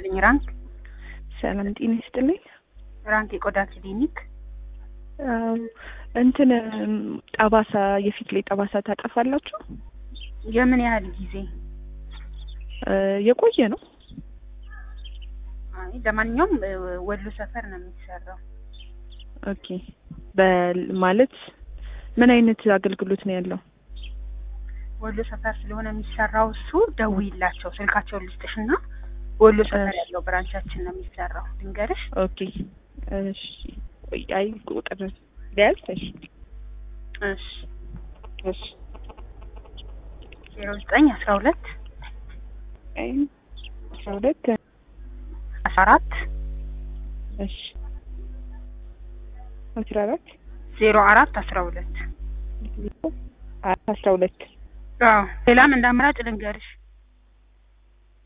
ይስጥልኝ። ራንክ ሰላም ጤና ይስጥልኝ። ራንክ የቆዳ ክሊኒክ አዎ፣ እንትን ጠባሳ የፊት ላይ ጠባሳ ታጠፋላችሁ? የምን ያህል ጊዜ? እ የቆየ ነው። አይ ለማንኛውም እ ወሎ ሰፈር ነው የሚሰራው። ኦኬ በል ማለት ምን አይነት አገልግሎት ነው ያለው? ወሎ ሰፈር ስለሆነ የሚሰራው እሱ ደውይላቸው፣ ስልካቸውን ልስጥሽና ወሎ ሰፈር እሺ። ያለው ብራንቻችን ነው የሚሰራው። ልንገርሽ ኦኬ እሺ። ቆይ አይ ቁጥር ሊያዝ እሺ እሺ እሺ ዜሮ ዘጠኝ አስራ ሁለት አይ አስራ ሁለት አስራ አራት እሺ አስራ አራት ዜሮ አራት አስራ ሁለት አስራ ሁለት አዎ ሌላም እንደ አማራጭ ልንገርሽ